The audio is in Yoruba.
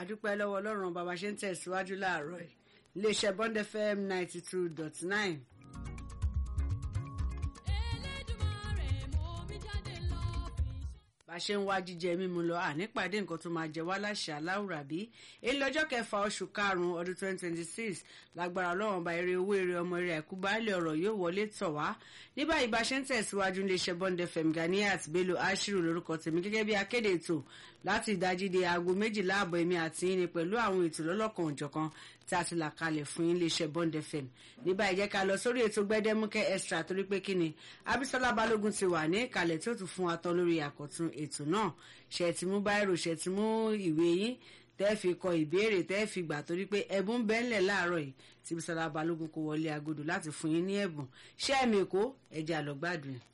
àdúpẹ́ lọ́wọ́ ọlọ́run bàbá ṣe ń tẹ̀síwájú láàárọ̀ ẹ̀ iléeṣẹ́ bond fm ninety two dot nine. bá a ṣe ń wá jíjẹ mímu lọ ànípàdé nǹkan tó máa jẹ wá láṣẹ aláwùrà bí èyí lọ́jọ́ kẹfà oṣù karùn-ún ọdún twenty twenty six lágbára ọlọ́run ọba eré owó eré ọmọ eré àìkú baálé ọ̀rọ̀ yóò wọlé tọ̀ wá ní báyìí bá a ṣe ń tẹ̀síwájú iléeṣẹ́ bond fm ganiat bello ashiru lórúkọ tèmi gẹ́gẹ́ bí akéde ètò láti ìdájí di aago méjìlá àbọ̀ èmi àti yín ni pẹ̀lú àwọn ètò lọ́lọ́kan òjọ̀kan tí a ti là kalẹ̀ fún iléeṣẹ́ bond fm ní báyìí jẹ́ ká lọ sórí ètò gbẹ́dẹ́múkẹ́ extra torí pé kíni abisola balógun ti wà ní ìkàlẹ̀ tó tún fún wa tán lórí àkọ́tún ètò náà ṣe ti mú báírò ṣe ti mú ìwé yín tẹ́ fi kọ ìbéèrè tẹ́ fi gbà torí pé ẹ̀bùn bẹ́ńlẹ̀ láàárọ̀ yìí tí bisola balógun kò wọlé agodo láti fún yín ní ẹ̀bùn ṣé ẹ̀mí èkó ẹ̀jẹ̀ àlọ́gbàdùn